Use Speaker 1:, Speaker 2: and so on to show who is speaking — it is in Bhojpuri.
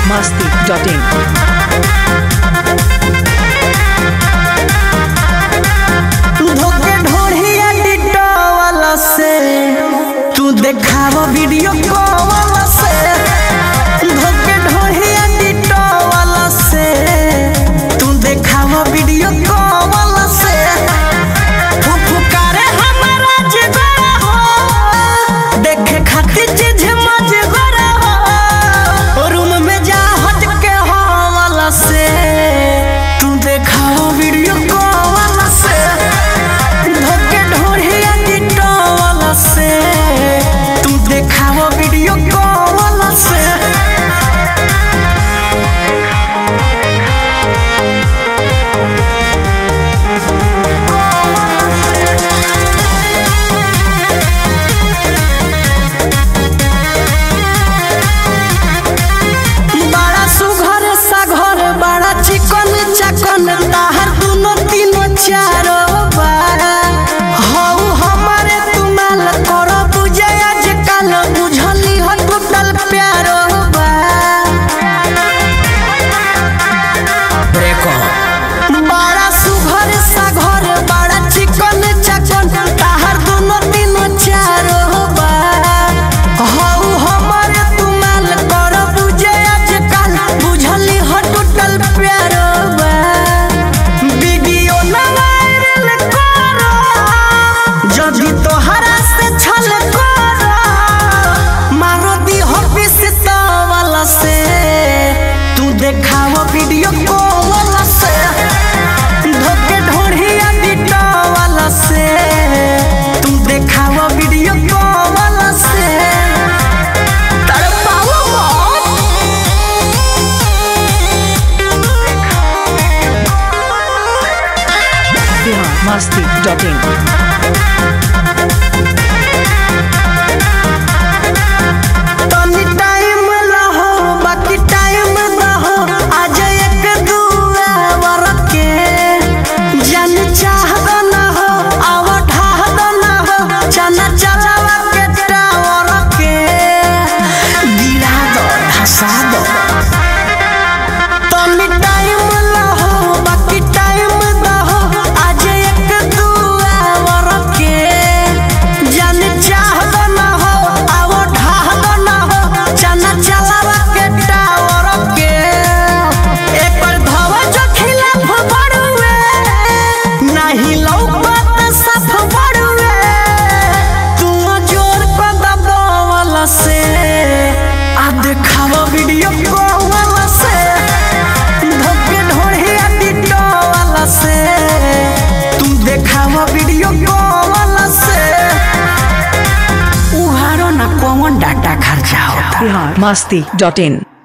Speaker 1: masti.in.
Speaker 2: धोके ढोढ़िया डिटोवाला से तू देखाव वीडियो कॉल से धोके ढोढ़िया डिटोवाला से तू देखाव वीडियो कॉल से फुफुकारे हमारा जिगरा हो देखे खातिर चीज मजगरा हो रूम में जा हट के हवाला से तू देखाव वीडियो कॉल से धोके ढोढ़िया डिटोवाला से तू देखाव वीडियो कॉल से बड़ा सुघर साघर बड़ा चिकन चकन ताहर दुनो तीनो चारो बारा हऊ हमारे तुमाल करो बुझे आजकल बुझली हो टूटल प्यारो बा बड़ा सुघर साघर बड़ा चिकन चकन ताहर दुनो तीनो चारो बारा हऊ हमारे तुमाल करो बुझे आजकल बुझली हो टूटल प्यारो बा वीडियो ना वायरल करो जदि तोहरा से छल करो मारो दी हो पिस्तौल से तू देखाव वीडियो कॉल से धोके ढोढ़िया डिटोल से तू देखाव वीडियो कॉल से तड़पाओ मत
Speaker 1: Bihar masti.in.
Speaker 2: तनी टाइम लहो बाकी टाइम दहो आज एक दुआ वरके जन चाहद न हो आव ढाहद न हो चना चलावा के टावर के गिरा दो धसा दो तनी टाइम लहो बाकी टाइम दहो आज एक दुआ वरके जन चाहद न हो आव ढाहद न हो चना चलावा के टावर के एक पर धवा जो खिलाफ बड़ुए नहीं लौकत सफ बड़ुए तू जोर को दबावल से आ देखावा वीडियो कॉल से धोके ढोढ़िया डिटोल से तू देखावा वीडियो कॉल से उहारो ना कौन डाटा खर्चा होता
Speaker 1: Bihar masti.in.